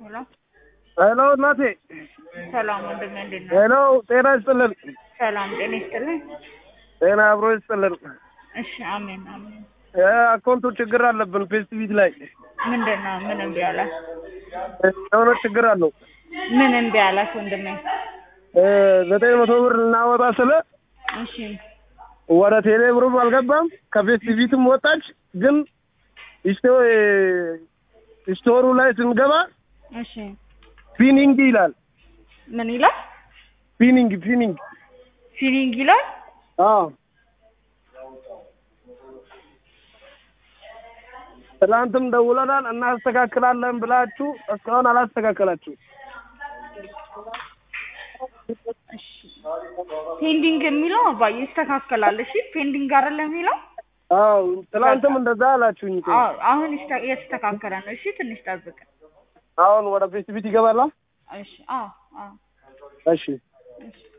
ሄሎ ሄሎ እናቴ። ሰላም ወንድሜ፣ እንዴት ነህ? ሄሎ ጤና ይስጥልን። ሰላም ጤና ይስጥልኝ። ጤና አብሮ ይስጥልን። እሺ አሜን አሜን። አካውንቱ ችግር አለብን ፌስቲቪት ላይ ምንድን ነው? ምን እምቢ አለ? የሆነ ችግር አለው። ምን እምቢ አላት ወንድሜ? ዘጠኝ መቶ ብር ልናወጣ ስለ እሺ ወደ ቴሌ ብሩም አልገባም ከፌስቲቪትም ወጣች። ግን ስቶሩ ላይ ስንገባ እሺ ፊኒንግ ይላል። ምን ይላል? ፊኒንግ ፊኒንግ ፊሊንግ ይላል። አዎ ትናንትም ደውለናል እናስተካክላለን ብላችሁ እስካሁን አላስተካከላችሁ። እሺ ፔንዲንግ የሚለው አባዬ ይስተካከላል። እሺ ፔንዲንግ አይደለም የሚለው አዎ ትናንትም እንደዛ አላችሁኝ። እኮ። አዎ አሁን ይስተ- እየተስተካከለ ነው። እሺ ትንሽ ጠብቅ። አሁን ወደ ፌስቲቪት ይገባላ። እሺ አዎ አዎ እሺ እሺ